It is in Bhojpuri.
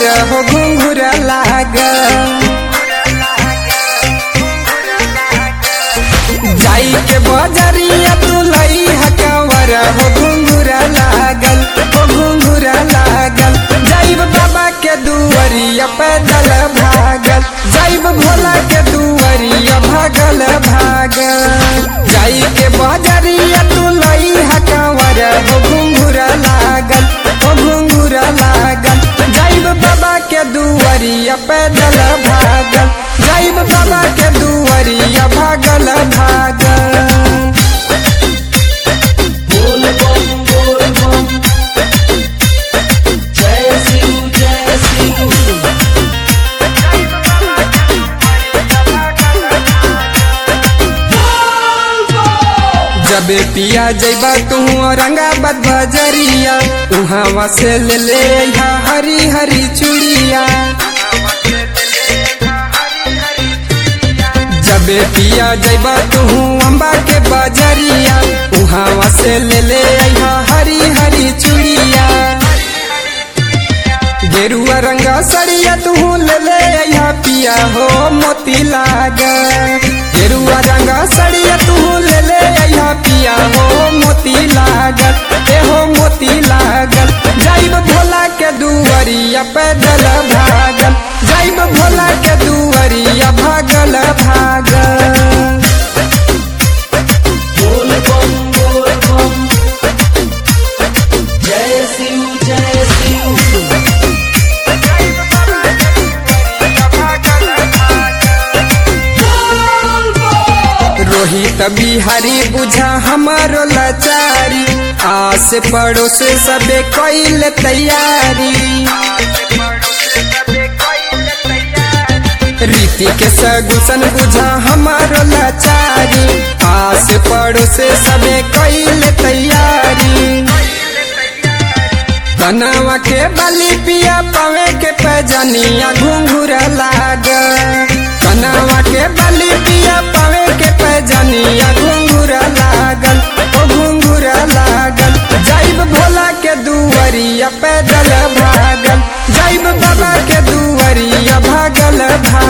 हो घुंघुरा लागल जाई के बजरिया तू लई हकवर हो घुंघुरा लागल हो घुंघुरा लागल जाइब बाबा के दुवरिया पैदल भागल जाइब भोला के दुवरिया भागल भागल जाई के बजरिया तू लई हकवर हो घुंघुरा लागल हो घुंघुरा लागल जाइब बाबा के दुवरिया पैदल भागल जाइब बाबा के दुवरिया भागल भागल बोल बम बोल बम जय शिव जय शिव जबे पिया जैबा तू औरंगाबाद बजरिया उहाँ से ले ले अइहा हरी हरी चूड़िया जबे पिया जैबा तू अम्बा के बजरिया उहाँ से ले ले अइहा हरी हरी चूड़िया गेरुआ रंगा सड़िया तू ले ले अइहा पिया हो मोती लाग गेरुआ रंगा सड़िया तू ले ले अइहा पिया हो मोती लागल ए हो मोती लागल जाइब भोला के दुवरिया पैदल भागल जाइब भोला के दुवरिया भागल भागल बोल बम बोल बम जय शिव जय शिव रोहित बिहारी बुझा हमारो लाचारी आस पड़ोस सबे कैल तैयारी रीति के सगुसन बुझा हमारो लाचारी आस पड़ोस सबे कैल तैयारी कनवा के बलि पिया पावे के पैजनिया घुंघुरा लाग कनवा के बलि पिया पावे के पैजनिया घुंघुरा लागल ओ घुंघुरा लागल जाइब भोला के दुवरिया पैदल भागल जाइब बाबा के दुवरिया भागल भागल